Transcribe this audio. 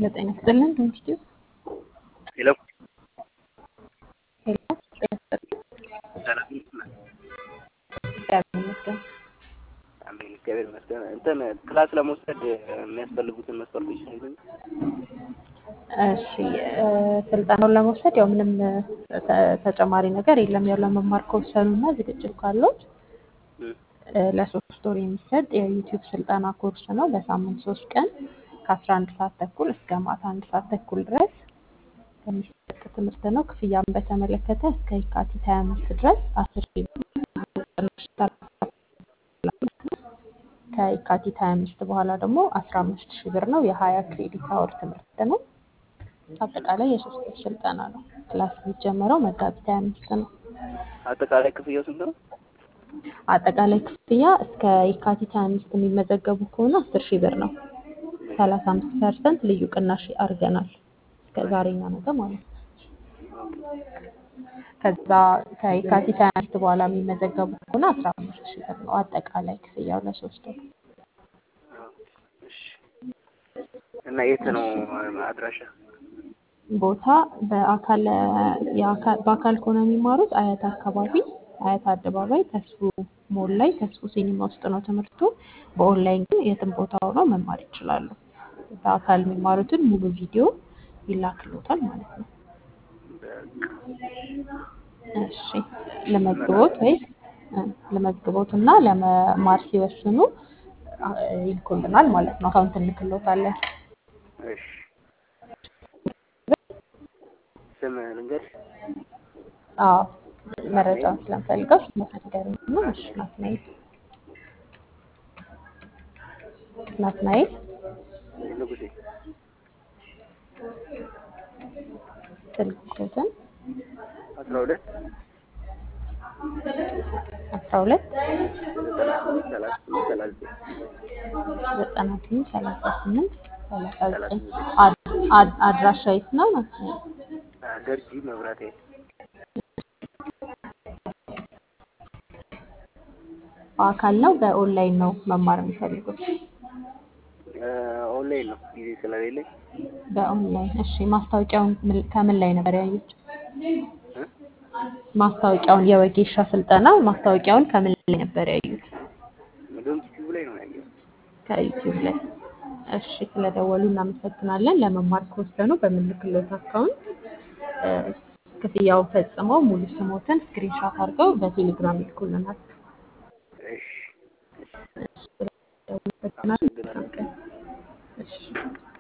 ለጤና ይስጥልን ትምህርት ሄሎ ሄሎ ጤና ይስጥልን ሰላም እግዚአብሔር ይመስገን አሜን። እግዚአብሔር ይመስገን። እንትን ክላስ ለመውሰድ የሚያስፈልጉትን መስፈርቶች ንገሩኝ። እሺ እ ስልጠናውን ለመውሰድ ያው ምንም ተ- ተጨማሪ ነገር የለም። ያው ለመማር ከወሰኑና ዝግጅት ካለው እም፣ እ ለሶስት ወር የሚሰጥ የዩቲዩብ ስልጠና ኮርስ ነው። በሳምንት ሶስት ቀን ከአስራ አንድ ሰዓት ተኩል እስከ ማታ አንድ ሰዓት ተኩል ድረስ የሚሰጥ ትምህርት ነው። ክፍያን በተመለከተ እስከ የካቲት ሀያ አምስት ድረስ አስር ሺህ ብር ቅናሽ ከየካቲት ሀያ አምስት በኋላ ደግሞ አስራ አምስት ሺህ ብር ነው። የሀያ ክሬዲት አወር ትምህርት ነው። አጠቃላይ የሶስት ወር ስልጠና ነው። ክላስ የሚጀመረው መጋቢት ሀያ አምስት ነው። አጠቃላይ ክፍያው ስንት ነው? አጠቃላይ ክፍያ እስከ የካቲት ሀያ አምስት የሚመዘገቡ ከሆነ አስር ሺህ ብር ነው። ሰላሳ አምስት ፐርሰንት ልዩ ቅናሽ አድርገናል እስከ ዛሬና ነገ ማለት ነው። ከዛ ከየካቲት ሀያ አምስት በኋላ የሚመዘገቡ ከሆነ አስራ አምስት ሺህ ብር ነው አጠቃላይ ክፍያው ለሶስት ወር። እሺ። እና የት ነው አድራሻ? ቦታ በአካል የአካል- በአካል ከሆነ የሚማሩት አያት አካባቢ አያት አደባባይ ተስፉ ሞል ላይ ተስፉ ሲኒማ ውስጥ ነው ትምህርቱ። በኦንላይን ግን የትም ቦታ ሆነው መማር ይችላሉ። በአካል የሚማሩትን ሙሉ ቪዲዮ ይላክሎታል ማለት ነው። እሺ ለመግቦት ወይስ እ፣ ለመግቦት እና ለመማር ሲወስኑ አ፣ ይልኩልናል ማለት ነው። አካውንት እንልክሎታለን። እሺ። ስም ልንገርሽ? አዎ መረጃውን ስለምፈልገው ስለነገሩኝ ነው። እሺ ናትናኤል ናትናኤል ንጉሴ ስልክ ቁጥር አስራ ሁለት አስራ ሁለት ዘጠና ስምንት ሰላሳ ስምንት ሰላሳ ዘጠና ስምንት ሰላሳ ዘጠኝ አድ- አድ- አድራሻ የት ነው ናትናኤል? ገርጂ መብራት ኃይል በአካል ነው በኦንላይን ነው መማር የሚፈልጉት? እ፣ ኦንላይን ነው ጊዜ ስለሌለኝ በኦንላይን እሺ። ማስታወቂያውን ምን- ከምን ላይ ነበር ያዩት? እ? ማስታወቂያውን የወጌሻ ስልጠና ማስታወቂያውን ከምን ላይ ነበር ያዩት? ዶም ቲዩብ ላይ ነው ያየሁት። ከዩቲዩብ ላይ። እሺ ስለደወሉ እናመሰግናለን። ለመማር ከወሰኑ በምልክሎት አካውንት እ፣ ክፍያውን ፈጽመው ሙሉ ስሞትን ስክሪንሻት አድርገው በቴሌግራም ይልኩልናል። እሺ። እሺ ስለደወሉ እናመሰግናለን። አመሰግናለሁ። መልካም ቀን። እሺ